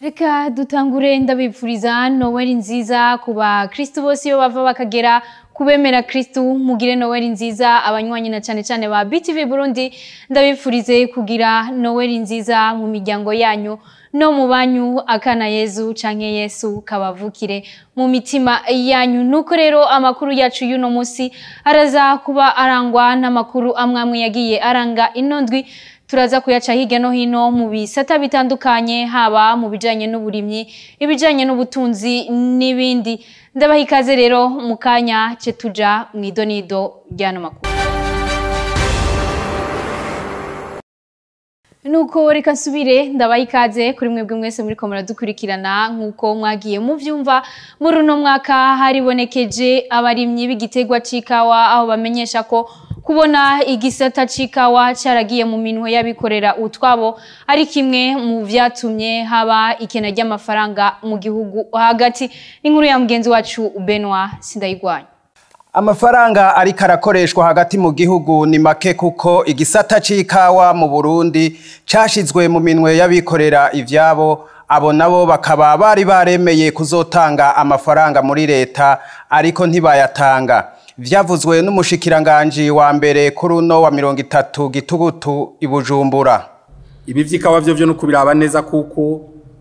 reka dutangure ndabipfuriza noweli nziza ku bakristu bose iyo bava bakagera kubemera kristu mugire noweli nziza abanywanyi na cyane cyane ba btv burundi ndabipfurize kugira noweli nziza mu miryango yanyu no mu banyu akana yezu canke yesu kabavukire mu mitima yanyu nuko rero amakuru yacu y'uno munsi araza kuba arangwa n'amakuru amwe amwe yagiye aranga ino ndwi turaza kuyaca hirya no hino mu bisata bitandukanye haba mu bijanye n'uburimyi ibijanye n'ubutunzi n'ibindi ndabaha ikaze rero mu kanya ce tuja mu idonido ry'ano makuru nuko reka nsubire ndabaha ikaze kuri mwebwe mwese muriko muradukurikirana nk'uko mwagiye muvyumva muri uno mwaka haribonekeje abarimyi b'igiterwa c'ikawa aho bamenyesha ko kubona igisata c'ikawa caragiye mu minwe y'abikorera utwabo ari kimwe mu vyatumye haba ikena ry'amafaranga mu gihugu hagati n'inkuru ya mugenzi wacu Benoit Sindayigwanya amafaranga ariko arakoreshwa hagati mu gihugu ni make kuko igisata c'ikawa mu Burundi cashizwe mu minwe y'abikorera ivyabo abo nabo bakaba bari baremeye kuzotanga amafaranga muri leta ariko ntibayatanga vyavuzwe n'umushikiranganji wa mbere kuri uno wa mirongo itatu gitugutu i Bujumbura ibi vy'ikawa vyo vyo no kubiraba neza kuko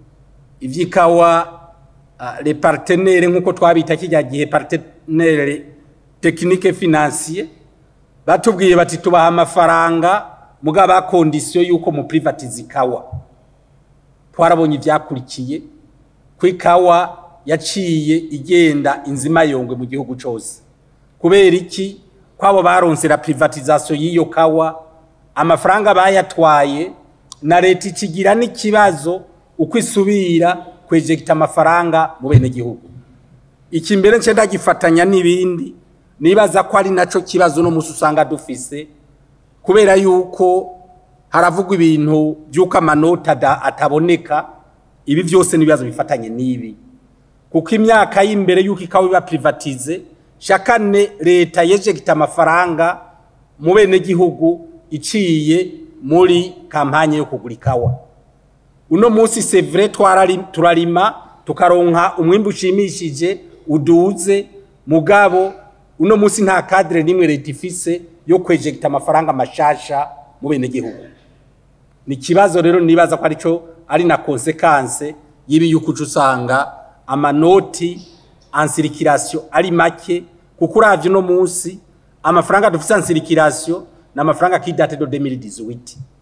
ivy'ikawa uh, les partenaires nk'uko twabita kijya gihe partenaire technique financier batubwiye bati tubaha amafaranga mugaba kondisiyo yuko mu privatize ikawa twarabonye ivyakurikiye ko ikawa yaciye igenda inzima yongwe mu gihugu cose kubera iki kwabo baronsera privatisation y'iyo kawa amafaranga bayatwaye na leta ikigira n'ikibazo uko isubira kwejekita amafaranga mu bene gihugu iki mbere nce ndagifatanya n'ibindi nibaza ko ari naco kibazo no musi usanga dufise kubera yuko haravugwa ibintu by'uko amanota ataboneka ibi vyose n'ibibazo bifatanye n'ibi kuko imyaka y'imbere y'uko ikawa iba privatize shakane leta yejegita amafaranga mu bene gihugu iciye muri kampanye yo kugura ikawa uno munsi c'est vrai turarima tukaronka umwimbu ushimishije uduze mugabo uno munsi nta cadre nimwe leta ifise yo kwejegita amafaranga mashasha mu bene gihugu ni kibazo rero nibaza ko arico ari na consequence yibi yuko usanga amanoti ansirikirasiyo ari make kuko uravye uno munsi amafaranga dufise ansirikirasiyo ni amafaranga kidate do 2018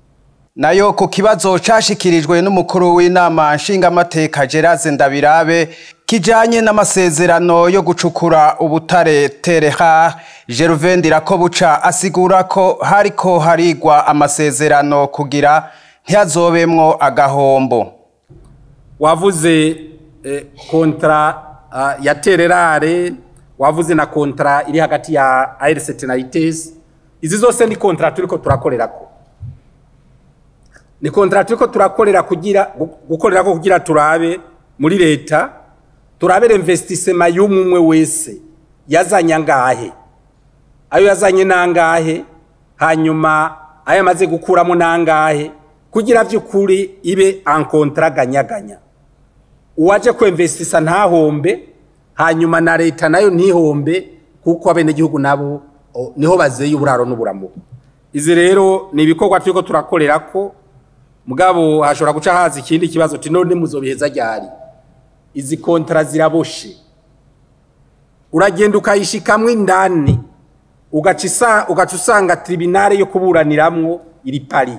nayo ku kibazo cashikirijwe n'umukuru w'inama nshingamateka Gerard Ndabirabe kijanye n'amasezerano yo gucukura ubutare Tereha Gervain Ndirakobuca asigura ko hariko harigwa amasezerano kugira ntiyazobemwo agahombo wavuze eh, kontra uh, ya Tererare wavuze na kontra iri hagati ya ARCT na ITS izi zose ni kontra turiko turakorerako ni kontra turiko turakorera kugira gukorerako kugira turabe muri leta turabere investissement y'umwe wese yazanye angahe ayo yazanye nangahe hanyuma ayo amaze gukuramo nangahe kugira vy'ukuri ibe en contrat ganyaganya uwaje kwinvestisa ntahombe hanyuma na leta nayo ntihombe kuko abenegihugu nabo niho bazeye uburaro n'uburamuko izi rero ni ibikorwa turiko turakorera ko mugabo hashobora guca haza ikindi kibazo ti none muzobiheza ryari izi kontra ziraboshe uragenda ukayishikamwo indani ugaca usanga tribunale yo kuburaniramwo iri pari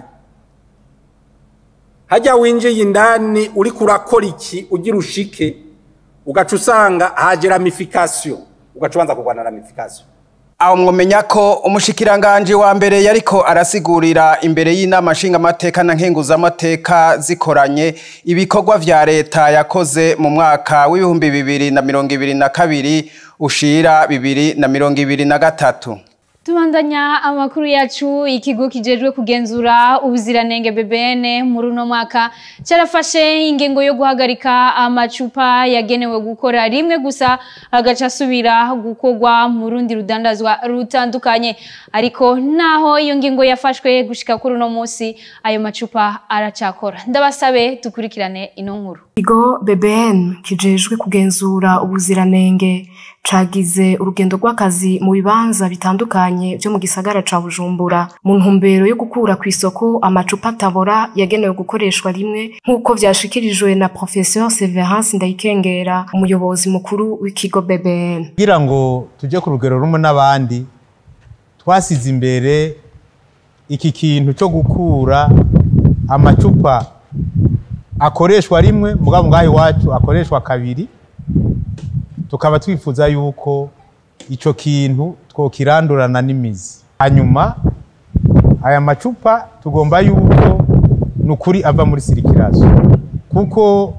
hajya winjiye indani uriko urakora iki ugira ushike ugaca usanga haje ramification ugaca ubanza kurwana ramification aho mwomenya ko umushikiranganje wa mbere yariko arasigurira imbere y'inama nshingamateka na nkenguzamateka zikoranye ibikorwa vya leta yakoze mu mwaka w'ibihumbi bibiri na mirongo ibiri na kabiri ushira bibiri na mirongo ibiri na gatatu tubandanya amakuru yacu ikigo kijejwe kugenzura ubuziranenge BBN muri uno mwaka cyarafashe ingengo yo guhagarika amacupa yagenewe gukora rimwe gusa agaca asubira gukorwa mu rundi rudandazwa rutandukanye ariko naho iyo ngingo yafashwe gushika kuri uno munsi ayo macupa aracakora ndabasabe dukurikirane ino nkuru Ikigo BBN kijejwe kugenzura ubuziranenge cagize urugendo rw'akazi mu bibanza bitandukanye vyo mu gisagara ca Bujumbura mu ntumbero yo gukura kw'isoko amacupa atabora yagenewe gukoreshwa rimwe nk'uko vyashikirijwe na Professeur Severance Ndayikengera umuyobozi mukuru w'ikigo BBN. kugira ngo tujye ku rugero rumwe n'abandi twasize imbere iki kintu cyo gukura amacupa akoreshwa rimwe mugabo ngaho iwacu akoreshwa kabiri tukaba twifuza yuko ico kintu twokirandurana n'imizi hanyuma aya macupa tugomba yuko ni ukuri ava muri sirikirazo kuko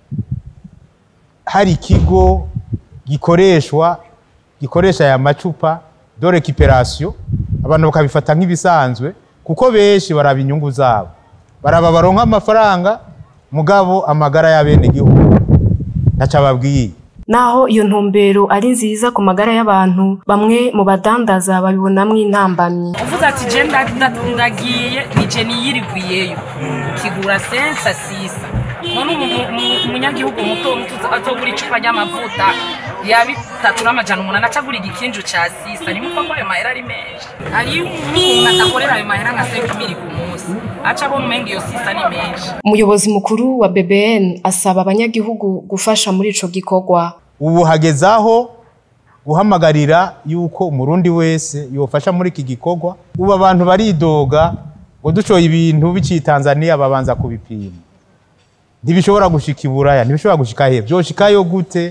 hari ikigo gikoreshwa gikoresha aya macupa de recuperation abantu bakabifata nk'ibisanzwe kuko benshi baraba inyungu zabo baraba baronka amafaranga mugabo amagara y'abenegihugu ntaco ababwiye Naho iyo ntumbero ari nziza ku magara y'abantu bamwe mu badandaza babibonamwo intambamyi. uvuze ati je nda- nda- ndagiye nije niyirigwiyeyo kigura sensa sisa none umu- umu- umunyagihugu muto muto atogura icupa ry'amavuta ya bitatu n'amajana umunani acagura igikinju ca sisa nimupfa ko ayo mahera ari menshi hariyo umuntu adakorera ayo mahera nka senkimiri ku munsi aca abona umenga iyo sisa ni menshi Umuyobozi mukuru wa BBN asaba abanyagihugu gufasha muri ico gikorwa. ubu hageze aho guhamagarira yuko umurundi wese yofasha muri iki gikorwa ubu abantu baridoga ngo ducoye ibintu biciye tanzania babanza kubipima ntibishobora gushika iburaya ntibishobora gushika he vyoshikayo gute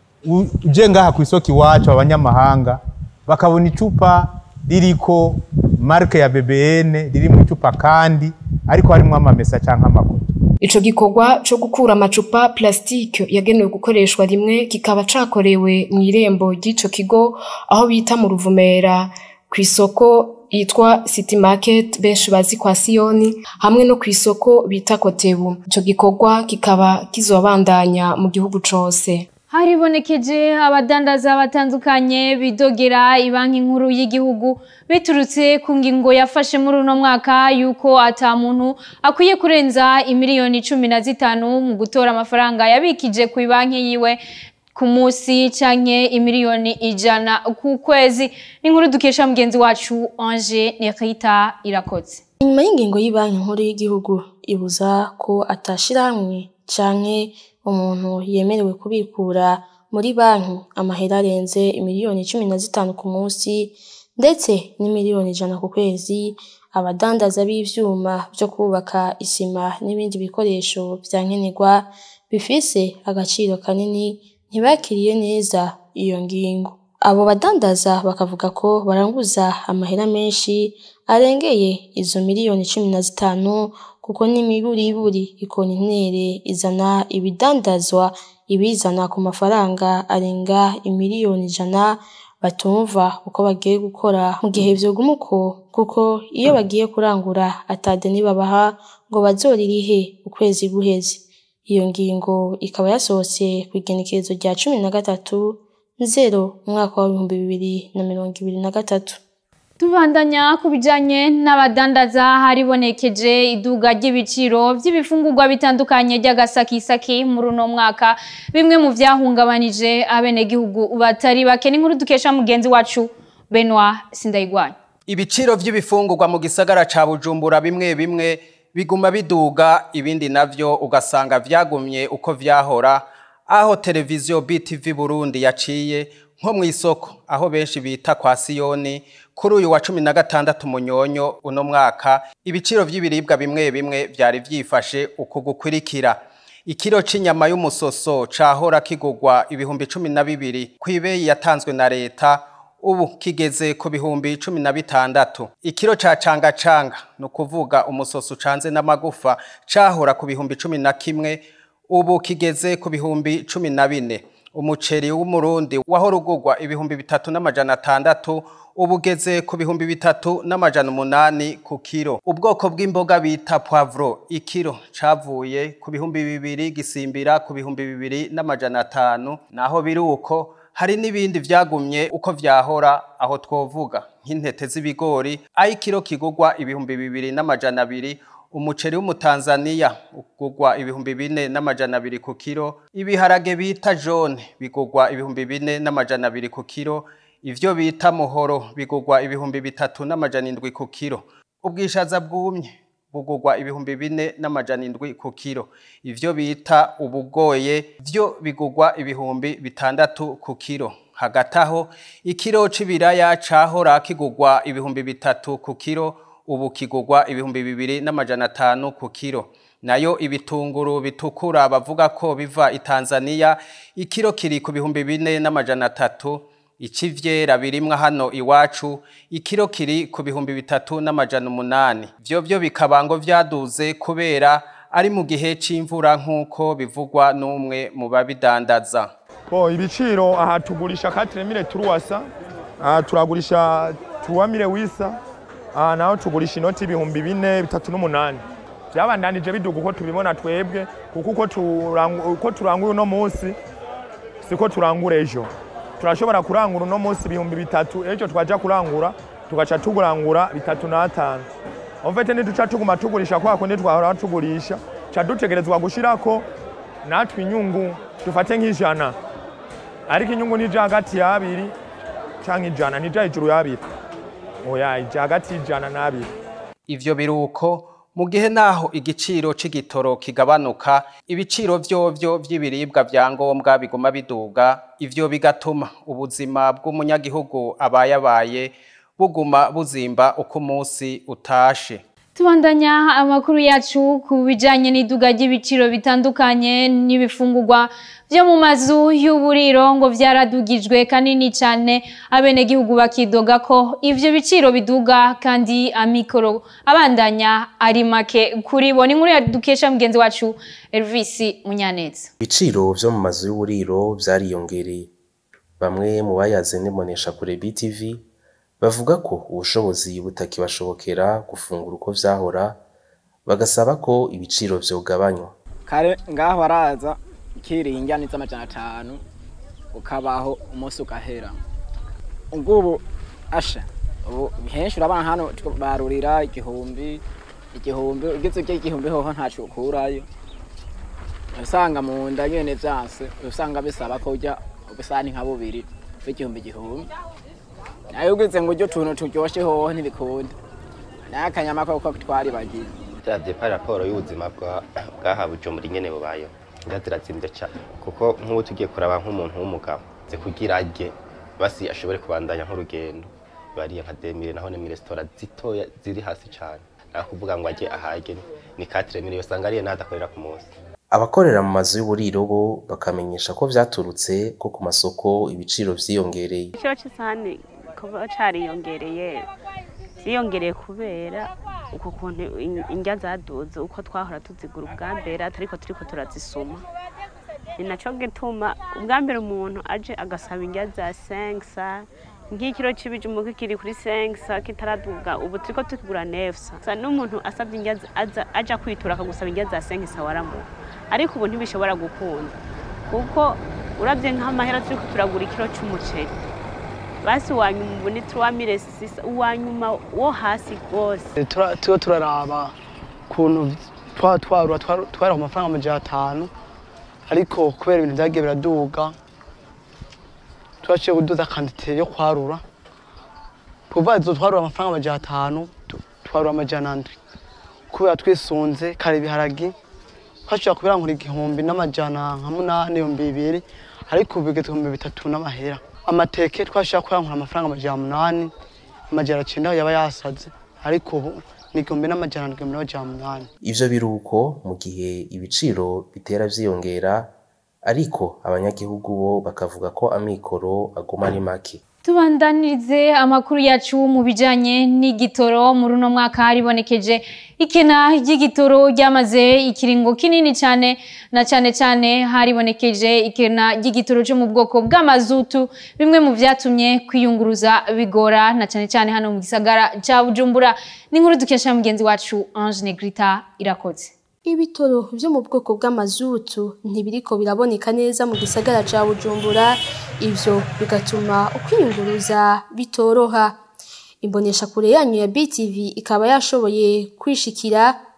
U- uje ngaha ku isoko iwacu abanyamahanga bakabona icupa ririko marke ya bbn riri mu icupa kandi ariko harimwo amamesa canke amakoto Ico gikorwa co gukura amacupa plastike yagenewe gukoreshwa rimwe kikaba cakorewe mu irembo ry'ico kigo aho bita mu Ruvumera kw'isoko yitwa City Market benshi bazi kwa Siyoni hamwe no kw'isoko bita Kotebu. Ico gikorwa kikaba kizobandanya mu gihugu cose. haribonekeje abadandaza batandukanye bidogera ibanki nkuru y'igihugu biturutse ku ngingo yafashe muri uno mwaka yuko ata muntu akwiye kurenza imiliyoni cumi na zitanu mu gutora amafaranga yabikije ku banki yiwe ku munsi canke imiliyoni ijana ku kwezi ni inkuru dukesha mugenzi wacu Ange Nerita irakoze inyuma y'ingingo y'Ibanki Nkuru y'Igihugu ibuza ko atashirahamwe canke umuntu yemerewe kubikura muri banki amahera arenze imiliyoni cumi na zitanu ku munsi ndetse n'imiliyoni ijana ku kwezi abadandaza b'ivyuma vyo kubaka isima n'ibindi bikoresho vya nkenerwa bifise agaciro kanini ntibakiriye neza iyo ngingo abo badandaza bakavuga ko baranguza amahera menshi arengeye izo miliyoni cumi na zitanu kuko n'imiburiburi ikontinere izana ibidandazwa ibizana ku mafaranga arenga imiliyoni ijana batumva uko bagiye gukora mu gihe vyoguma uko kuko iyo bagiye kurangura atadeni babaha ngo bazoririhe ukwezi guheze iyo ngingo ikaba yasohotse kw'igenekerezo rya cumi na gatatu nzero umwaka w'ibihumbi bibiri na mirongo ibiri na gatatu Tubandanya ku bijanye n'abadandaza haribonekeje iduga ry'ibiciro vy'ibifungurwa bitandukanye ry'agasakisaki muri uno mwaka bimwe mu vyahungabanije abenegihugu batari bake n'inkuru dukesha mugenzi wacu Benoit Sindayigwanya Ibiciro vy'ibifungurwa mu gisagara ca Bujumbura bimwe bimwe biguma biduga ibindi navyo ugasanga vyagumye uko vyahora aho televiziyo BTV Burundi yaciye nko mu isoko aho benshi bita kwa Siyoni kuri uyu wa cumi na gatandatu munyonyo uno mwaka ibiciro vy'ibiribwa bimwe bimwe vyari vyifashe uku gukurikira ikiro c'inyama y'umusoso cahora kigurwa ibihumbi cumi na bibiri kw'ibeyi yatanzwe na leta ubu kigeze ku bihumbi cumi na bitandatu ikiro ca cangacanga ni ukuvuga umusoso ucanze n'amagufa cahora ku bihumbi cumi na kimwe ubu kigeze ku bihumbi cumi na bine umuceri w'umurundi wahora ugurwa ibihumbi bitatu n'amajana atandatu ubu ugeze ku bihumbi bitatu n'amajana umunani ku kiro ubwoko bw'imboga bita poivro ikiro cavuye ku bihumbi bibiri gisimbira ku bihumbi bibiri n'amajana atanu naho biri uko hari n'ibindi vyagumye uko vyahora aho twovuga nk'intete z'ibigori aho ikiro kigurwa ibihumbi bibiri n'amajana abiri umuceri w'umutanzaniya ugurwa ibihumbi bine n'amajana abiri ku kiro ibiharage bita jone bigurwa ibihumbi bine n'amajana abiri ku kiro ivyo bita muhoro bigurwa ibihumbi bitatu n'amajana indwi ku kiro ubwishaza bwumye bugurwa ibihumbi bine n'amajana indwi ku kiro ivyo bita ubugoye vyo bigurwa ibihumbi bitandatu ku kiro hagati aho ikiro c'ibiraya cahora kigurwa ibihumbi bitatu ku kiro ubu kigurwa ibihumbi bibiri n'amajana atanu ku kiro nayo ibitunguru bitukura bavuga ko biva i Tanzania ikiro kiri ku bihumbi bine n'amajana atatu ikivyera birimwa hano iwacu ikiro kiri ku bihumbi bitatu n'amajana umunani vyo vyo bikaba ngo vyaduze kubera ari mu gihe c'imvura nk'uko bivugwa n'umwe mu babidandaza Bo ibiciro aha tugurisha 4000 turuwasa aha turagurisha tuwamire wisa aha naho tugurisha inoti ibihumbi bine bitatu n'umunani byabandanije biduga uko tubibona twebwe kuko uko turangu- uko turangura uno munsi siko turangura ejo turashobora kurangura uno munsi ibihumbi bitatu ejo twaja kurangura tugaca tugurangura bitatu n'atanu omfete ntiduca tuguma tugurisha kwa kundi twahora tugurisha ca dutegerezwa gushirako natwe inyungu dufate nk'ijana ariko inyungu nija hagati y'abiri canke ijana nija hejuru y'abiri oya ija hagati y'ijana n'abiri ivyo biruko mu gihe naho igiciro c'igitoro kigabanuka ibiciro vyovyo vy'ibiribwa vya ngombwa biguma biduga ivyo bigatuma ubuzima bw'umunyagihugu abayabaye buguma buzimba uko umunsi utashe Tubandanya amakuru yacu ku bijanye n'iduga ry'ibiciro bitandukanye n'ibifungurwa vyo mu mazu y'uburiro ngo vyaradugijwe kanini cane abenegihugu bakidoga ko ivyo biciro biduga kandi amikoro abandanya ari make kuri bo ni inkuru yadukesha mugenzi wacu Elvis Munyaneza ibiciro vyo mu mazu y'uburiro vyariyongereye bamwe mu bayaze n'imbonesha kure BTV bavuga ko ubushobozi butakibashobokera gufungura uko vyahora bagasaba ko ibiciro vyogabanywa kare ngaho araza ikiringa ni z'amajana atanu ukabaho umunsi ugahera ubwo asha ubu henshi urabona hano barurira igihumbi igihumbi ugeze ujya igihumbi hoho ntaco ukurayo usanga mu nda nyene vyanse usanga bisaba ko ujya ubusani nka bubiri bw'igihumbi igihumbi nayo ugeze ngo ujye utuntu turyoshe hoho ntibikunda nayo akanyama koko twaribagiye turavye pa raporo y'ubuzima bwa bwaha bujumbura ingene bubayeho inda zirazimvye cane kuko nk'ubu tugiye kuraba nk'umuntu w'umugabo ze kugira arye basi ashobore kubandanya nk'urugendo bariye nka demire naho ni resitora zitoya ziri hasi cane naho kuvuga ngo ajye ahage ni katire mire usanga ariye n'adakorera ku munsi abakorera mu mazu y'uburiro bo bakamenyesha ko vyaturutse ko ku masoko ibiciro vyiyongereye igiciro c'isahani kuba cariyongereye vyiyongereye kubera uko kuntu in- indya zaduze uko twahora tuzigura ubwa mbere atariko turiko turazisuma ni naco gituma ubwa mbere umuntu aje agasaba indya za sengsa nk'ikiro c'ibijumbu kiri kuri sengsa kitaraduga ubu turiko tukigura nefsa sa n'umuntu asavye indya za- aza- aja kwitura akagusaba indya za sengsa waramuha ariko ubu ntibishobora gukunda kuko uravye nk'amahera turiko turagura ikiro c'umuceri basi uwanyuma ubu ni tuwamire sisa uwanyuma wo hasi rwose tuba turaraba ukuntu twaba twarura twari ku mafaranga amajana atanu ariko kubera ibintu byagiye biraduga twaciye kuduza kandite yo kwarura kuva izo twarura amafaranga amajana atanu tu- twarura amajana ndwi kubera twisunze kare ibiharagi twashobora kubirangura igihumbi n'amajana nka munani ibihumbi bibiri ariko ubu bigeze ibihumbi bitatu n'amahera amateke twashobora kurangura amafaranga amajana munani amajana cyenda yaba yasaze ariko ubu ni igihumbi n'amajana ndwi n'amajana munani ivyo biruko mu gihe ibiciro bitera vyiyongera ariko abanyagihugu bo bakavuga ko amikoro aguma ari make Tubandanirize amakuru yacu mu bijanye n'igitoro muri uno mwaka haribonekeje ikena ry'igitoro ryamaze ikiringo kinini cyane na cyane cyane haribonekeje ikena ry'igitoro cyo mu bwoko bw'amazutu bimwe mu vyatumye kwiyunguruza bigora na cyane cyane hano mu gisagara ca Bujumbura ni inkuru dukesha mugenzi wacu Ange Negrita irakoze Ibitoro vyo mu bwoko bw'amazutu ntibiriko biraboneka neza mu gisagara ca Bujumbura ivyo bigatuma ukwiyunguruza bitoroha imbonesha kure yanyu ya BTV ikaba yashoboye kwishikira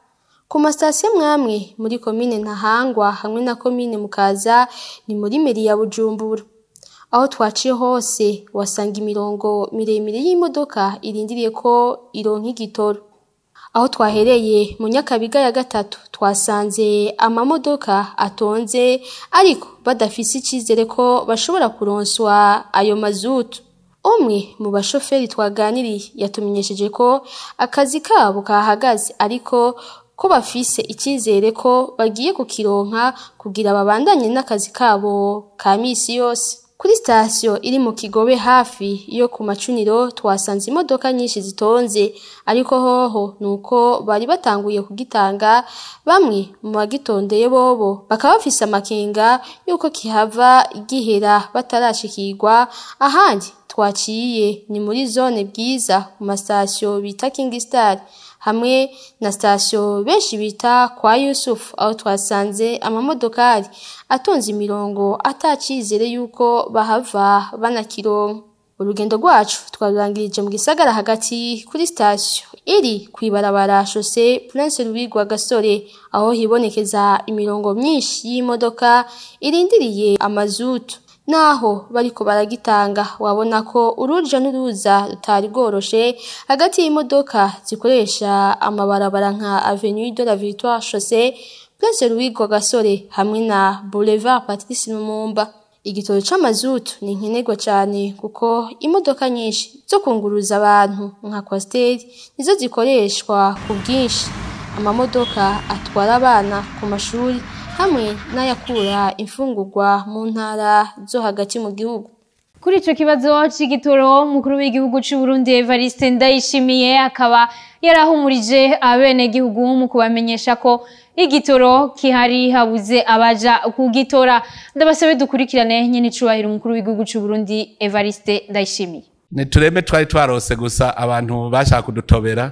ku masitasiyo mwamwe muri komine ntahangwa hamwe na komine mukaza ni muri meri ya bujumbura aho twaciye hose wasanga imirongo miremire y'imodoka irindiriye ko ironka igitoro aho twahereye mu nyakabiga ya gatatu twasanze amamodoka atonze ariko badafise icyizere ko bashobora kuronswa ayo mazutu umwe mu bashoferi twaganiriye yatumenyesheje ko akazi kabo kahagaze ariko ko bafise icyizere ko bagiye kukironka kugira babandanye n'akazi kabo ka misi yose kuri sitasiyo iri mu kigobe hafi yo ku macuniro twasanze imodoka nyinshi zitonze ariko hoho ni uko bari batanguye kugitanga bamwe mu bagitondeye bobo bakaba bafise amakenga y'uko kihava gihera batarashikirwa ahandi twaciye ni muri zone bwiza ku masitasiyo bita kingi sitari hamwe na sitasiyo benshi bita kwa yusufu aho twasanze amamodokari atonze imirongo atacizere y'uko bahava banakironka urugendo rwacu twarurangirije mu gisagara hagati kuri sitasiyo iri ku ibarabara shose prince louis gasore aho hibonekeza imirongo myinshi y'imodoka irindiriye amazutu naho bariko baragitanga wabona ko uruja n'uruza rutari rworoshe hagati y'imodoka zikoresha amabarabara nka avenue de la victoire chaussée place louis gasore hamwe na boulevard patrice lumumba igitoro c'amazutu ni nkenerwa cane kuko imodoka nyinshi zo kunguruza abantu nka kwasiteri nizo zikoreshwa ku bwinshi amamodoka atwara abana ku mashuri hamwe n'ayakura imfungurwa mu ntara zo hagati mu gihugu kuri ico kibazo c'igitoro umukuru w'igihugu c'u Burundi Evariste Ndayishimiye akaba yarahumurije abenegihugu mu kubamenyesha ko igitoro kihari habuze abaja kugitora ndabasabe dukurikirane nyene icubahiro umukuru w'igihugu c'u Burundi Evariste Ndayishimiye nitureme twari twarose gusa abantu bashaka kudutobera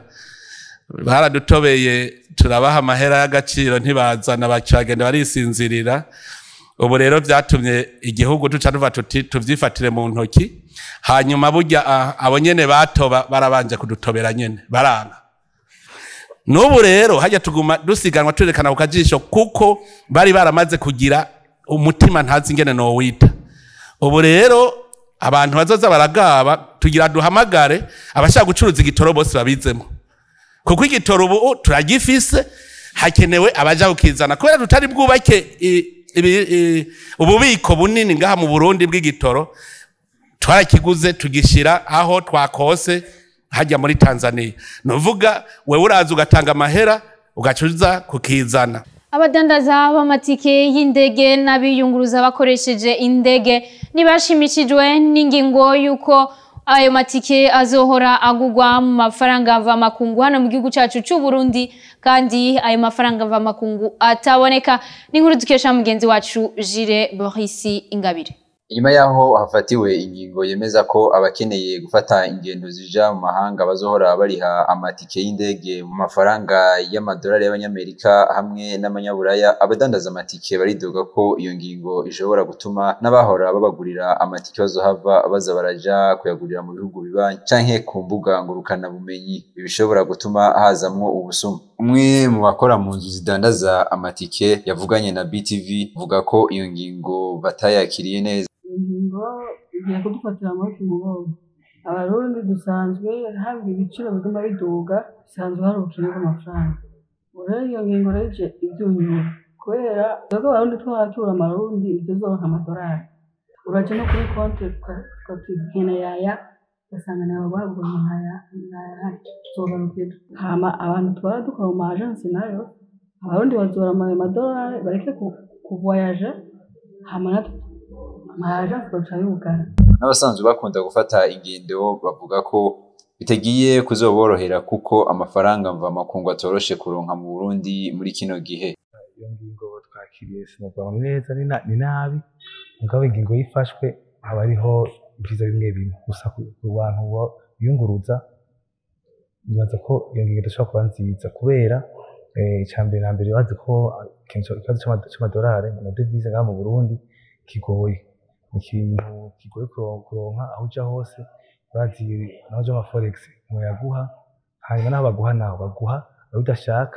baradutobeye turabaha amahera y'agaciro ntibazana bacagenda barisinzirira ubu rero byatumye igihugu duca tuva tuti tuvyifatire mu ntoki hanyuma burya abo nyene batoba barabanje kudutobera nyene baranga n'ubu rero hajya tuguma dusiganwa turekana ku kajisho kuko bari baramaze kugira umutima ntazi ingene nowita ubu rero abantu bazoza baragaba tugira duhamagare abashaka gucuruza igitoro bose babizemo kuko igitoro ubu turagifise hakenewe abaja kukizana kubera tutari bwubake ububiko bunini ngaha mu burundi bw'igitoro twarakiguze tugishira aho twakose hajya muri tanzania nuvuga wewe uraza ugatanga amahera ugacuza kukizana abadandaza b'amatike y'indege n'abiyunguruza bakoresheje indege ntibashimishijwe n'ingingo y'uko ayo matike azohora agugwa mu mafaranga mvamakungu hano mu gihugu cyacu cy'u Burundi kandi ayo mafaranga mvamakungu ataboneka n'inkuru dukesha mugenzi wacu Jire Boris Ingabire inyuma yaho hafatiwe ingingo yemeza ko abakeneye gufata ingendo zija mu mahanga bazohora bariha amatike y'indege mu mafaranga y'amadolari y'abanyamerika hamwe n'amanyaburaya abadandaza amatike baridoga ko iyo ngingo ishobora gutuma n'abahora babagurira amatike bazohava baza baraja kuyagurira mu bihugu bibanyi canke ku mbuga ngurukana bumenyi bishobora gutuma hazamwo ubusuma umwe mu bakora mu nzu zidandaza amatike yavuganye na BTV vuga ko iyo ngingo batayakiriye neza ingingo igiye kudufatira amaboko umugongo abarundi dusanzwe haba ibiciro biguma biduga bisanzwe hari ubukene bw'amafaranga rero iyo ngingo rero ije ibyunyura kubera twebwe abarundi twahatura amarundi tuzoronka amadolari uraje no kuri konti tukatugena yaya ugasanga nawe bagura nkaya nkaya tuzogarukira hama abantu twara dukora mu ma agency nayo abarundi bazora amadolari bareke kuvoyaja hama natwe n'abasanzwe bakunda gufata ingendo bavuga ko bitagiye kuzoborohera kuko amafaranga mvamakungu atoroshe kuronka mu Burundi muri kino gihe iyo ngingo twakiriye sinovuga ni neza ni nabi mugabo ingingo yifashwe haba hariho ibyiza bimwe bimwe gusa ku bantu biyunguruza nibaza ko iyo ngingo idashobora kuba nziza kubera icya mbere na mbere bazi ko ikibazo cy'amadolari amadevize ngaha mu Burundi kigoye ikintu kigoye kuronka aho uja hose urazi naho uja ama forex muyaguha hanyuma naho baguha naho baguha aho udashaka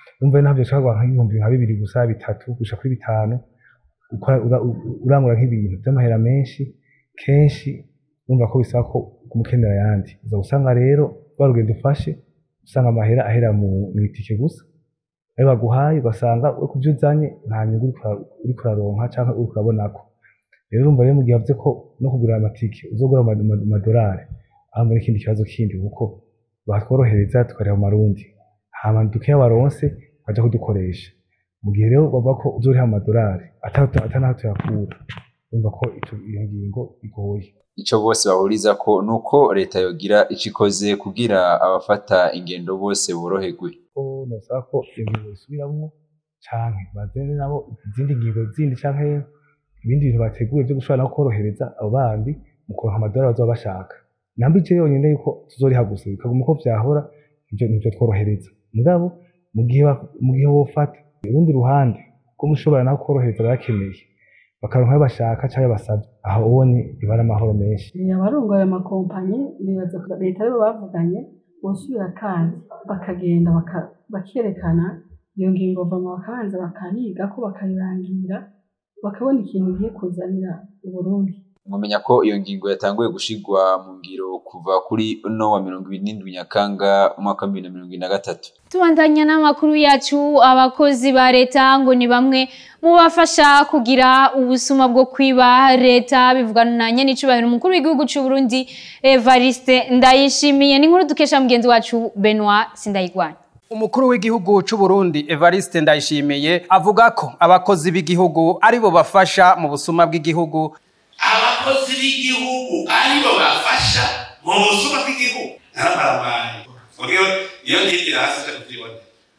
umva ntabyo ushobora kuronka nk'ibihumbi nka bibiri gusa bitatu gushika kuri bitanu ukora- ura- u- urangura nk'ibintu by'amahera menshi kenshi urumva ko bisaba ko kumukenera ayandi uza gusanga rero rwa rugendo ufashe usanga amahera ahera mu mu itike gusa ayo baguhaye ugasanga we ku byo uzanye nta nyungu uriko ura- uriko uraronka cyangwa uriko urabonako rero urumva rero mu gihe wavuze ko no kugura amatike uzogura ama- ama- amadolari aho muri ikindi kibazo kindi kuko batworohereza tukareba mu marundi hama dukeya waronse baja kudukoresha mu gihe rero bavuga ko uzoriha amadolari ata- atanaho tuyakura urumva ko ico- iyo ngingo igoye Ico bose bahuriza ko nuko leta yogira ico ikoze kugira abafata ingendo bose boroherwe. ko nosaba ko iyo ngingo isubiramwo canke bazane nabo izindi ngingo zindi canke ibindi bintu bateguye vyo gushobora no korohereza abo bandi mu kuronka amadolari bazoba bashaka namba ico yonyene yuko tuzoriha gusa bikaguma uko vyahora ivyo nivyo tworohereza mugabo mu gihe ba- mu gihe wofata urundi ruhande ko mushobora naho korohereza abayakeneye bakaronka ayo bashaka canke basavye aho ubonye biba ari amahoro menshi abarongoye amakompanyi nibaza ko leta aribo bavuganye bosubira kandi bakagenda baka- bakerekana iyo ngingo vama bakabanza bakayiga ko bakayirangira bakabona ikintu igiye kuzanira uburundi Mwamenya ko iyo ngingo yatanguye gushigwa mu ngiro kuva kuri uno wa mirongo ibiri n'indwi Nyakanga umwaka wa bibiri na mirongo ibiri na gatatu. tubandanya n'amakuru yacu abakozi ba leta ngo ni bamwe mu bafasha kugira ubusuma bwo kwiba leta bivugana na nyenicubahiro umukuru w'igihugu cy'u Burundi Evariste Ndayishimiye ni inkuru dukesha mugenzi wacu Benoit Sindayigwanya Umukuru w'igihugu c'u Burundi Evariste Ndayishimiye avuga ko abakozi b'igihugu aribo bafasha mu busuma bw'igihugu abakozi b'igihugu aribo bafasha mu busuma bw'igihugu narababaye ubwo iyo ngigira hasi cyo kubyibona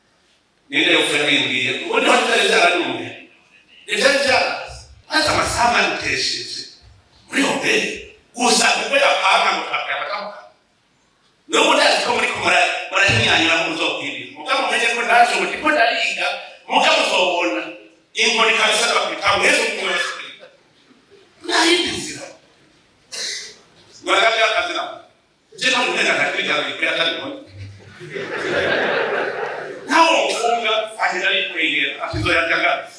ninde ufura bimbwiye ubundi ho tutari byaranumye ntibyari byarazi maze amasaha manutesheje muri hoteli gusa ubwo yapanga ngo twakayabatamuka n'ubu ndazi ko muri ko murahinyanyura mu muzokwibira mugabo mumenye ko ndaje ubu ndiko ndariga mugabo uzobona inkoni kabisa ndabakwita mwese umwe wese nayindi nzira ngoragabya akazi nabo je nta muhenga ntakwigana bikuri atari ngombwa ntawo mufunga ahera yikwegera atizoyarya gazi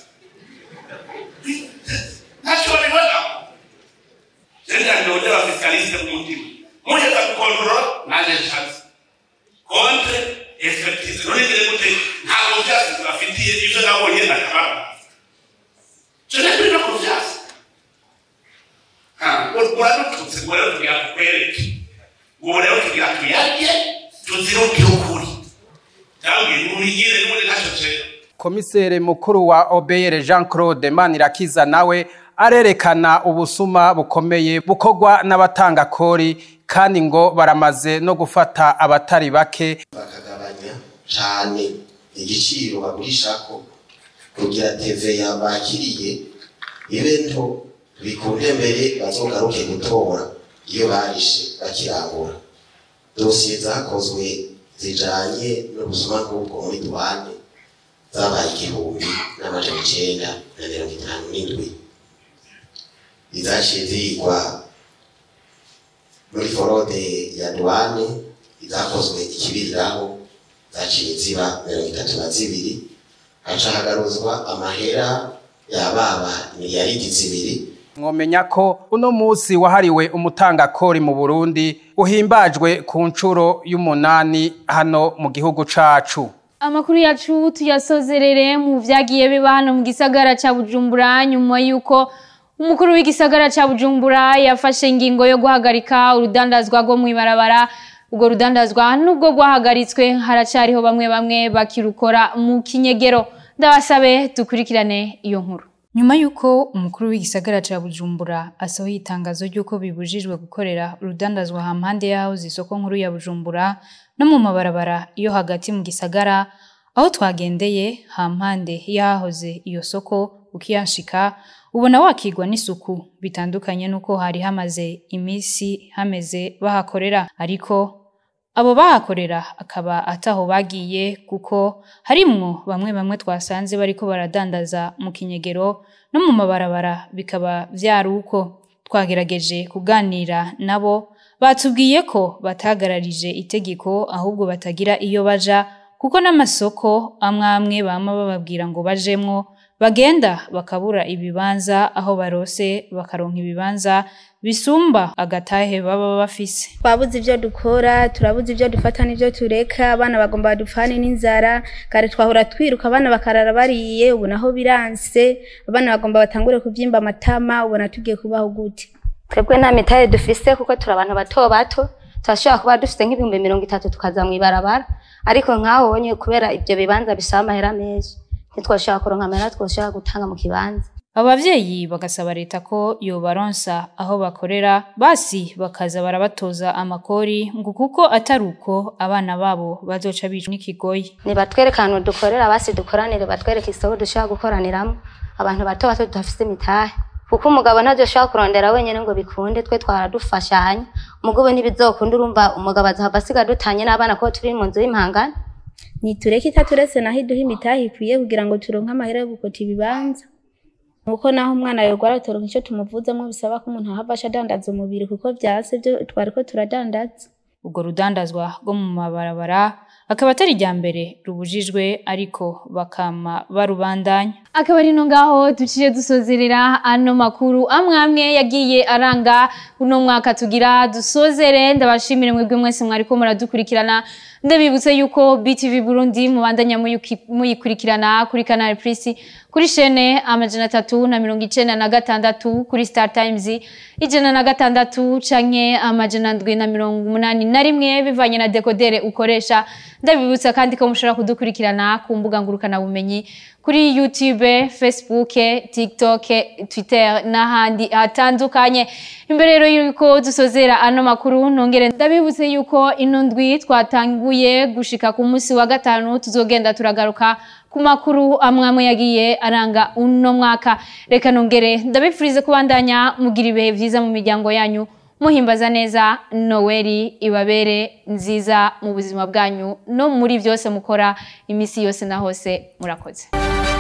ntacyo babibona jenda ndondera fiskaliste ku mutima mugeza gukontorora naje nshatse kontre expertise nonegere gute ntabwo vyasi bafitiye ivyo nabonye ndakababaza je nakuri no kuvyasi uradututse ngo rero tugira tukwereke ubu rero tugira tuyarye tuzirukire ukuri cyangwa nurigire n'ubundi ntacyo cera Komisere mukuru wa OBR Jean Claude Manirakiza nawe arerekana ubusuma bukomeye bukorwa n'abatanga kori kandi ngo baramaze no gufata abatari bake bakagabanya cyane igiciro bagurishako kugira TVA bakiriye ibe nto bikunde mbere bazogaruke gutora iyo barishe bakirangura dosiye zakozwe zijanye n'ubusuma bw'ubwo muri duwane zabaye igihumbi n'amajana icenda na mirongo itanu n'indwi izaciye zigwa muri forode ya duwane izakozwe ikibiriraho zaciye ziba mirongo itatu na zibiri haca hagaruzwa amahera yababa miliyaridi zibiri mwomenya ko uno musi wahariwe umutangakori mu Burundi uhimbajwe ku ncuro y'umunani hano mu gihugu cacu Amakuru yacu tuyasozerere mu vyagiye biba hano mu gisagara ca Bujumbura nyuma yuko umukuru w'igisagara ca Bujumbura yafashe ingingo yo guhagarika urudandazwa rwo mw'ibarabara ubwo rudandazwa nubwo rwahagaritswe haracariho bamwe bamwe bakirukora mu kinyegero ndabasabe dukurikirane iyo nkuru nyuma y'uko umukuru w'igisagara ca Bujumbura asohoye itangazo ry'uko bibujijwe gukorera urudandazwa hampande yaho zisoko nkuru ya Bujumbura no mu mabarabara yo hagati mu gisagara aho twagendeye hampande yahoze iyo soko ukiyanshika ubona wakigwa n'isuku bitandukanye nuko hari hamaze imisi hameze bahakorera ariko abo bahakorera akaba ataho bagiye kuko harimwo bamwe bamwe twasanze bariko baradandaza mu kinyegero no mu mabarabara bikaba vyari uko twagerageje kuganira nabo batubwiye ko batagararije itegeko ahubwo batagira iyo baja kuko n'amasoko amwe amwe bama bababwira ngo bajemwo bagenda bakabura ibibanza aho barose bakaronka ibibanza bisumba agatahe baba bafise twabuze ibyo dukora turabuze ibyo dufata n'ibyo tureka abana bagomba badupfane n'inzara kare twahora twiruka abana bakarara bariye ubu naho biranse abana bagomba batangure kubyimba amatama ubona tugiye kubaho gute twebwe nta mitahe dufise kuko turi abantu bato bato turashobora kuba dufite nk'ibihumbi mirongo itatu tukaza mu ibarabara ariko nk'aho ubonye kubera ibyo bibanza bisaba amahera menshi ntitwashobora kuronka amahera twashobora gutanga mu kibanza abavyeyi bagasaba leta ko yobaronsa aho bakorera basi bakaza barabatoza amakori ngo kuko atari uko abana babo bazoca bicwa n'ikigoyi nibatwereke ahantu dukorera basi dukoranire batwereke isoko dushobora gukoraniramo abantu bato bato tudafise imitahe kuko umugabo ntabyo ashobora kurondera wenyine ngo bikunde twe twaradufashanya umugabo ntibizokunda urumva umugabo azahava asiga dutanye n'abana kuko turi mu nzu y'impangano nitureke itaturetse naho iduha imitahe ikwiye kugira ngo turonke amahera yo gukota ibibanza nuko naho umwana yorwara turonka icyo tumuvuzamo bisaba ko umuntu ahava asha adandaza umubiri kuko vyase byo twariko turadandaza ubwo rudandazwa rwo mu mabarabara akaba atari irya mbere rubujijwe ariko bakama barubandanya akaba ari no ngaho duciye dusozerera ano makuru amwe amwe yagiye aranga uno mwaka tugira dusozere ndabashimire mwebwe mwese mwariko muradukurikirana ndabibutse yuko BTV Burundi mubandanya muyuki- muyikurikirana kuri Canal Plus kuri shene amajana atatu na mirongo icenda na gatandatu kuri Star Times ijana na gatandatu canke amajana ndwi na mirongo umunani na rimwe bivanye na dekodere ukoresha ndabibutsa kandi ko mushobora kudukurikirana ku mbuga ngurukana bumenyi kuri YouTube, Facebook, TikTok, Twitter n'ahandi hatandukanye. Imbere rero yuko dusozera ano makuru nongere ndabibutse yuko ino ndwi twatanguye gushika ku munsi wa gatanu tuzogenda turagaruka ku makuru amwe amwe yagiye aranga uno mwaka. Reka nongere ndabifurize kubandanya mugira ibihe vyiza mu miryango yanyu muhimbaza neza noweli ibabere nziza mu buzima bwanyu no muri byose mukora imisi yose na hose murakoze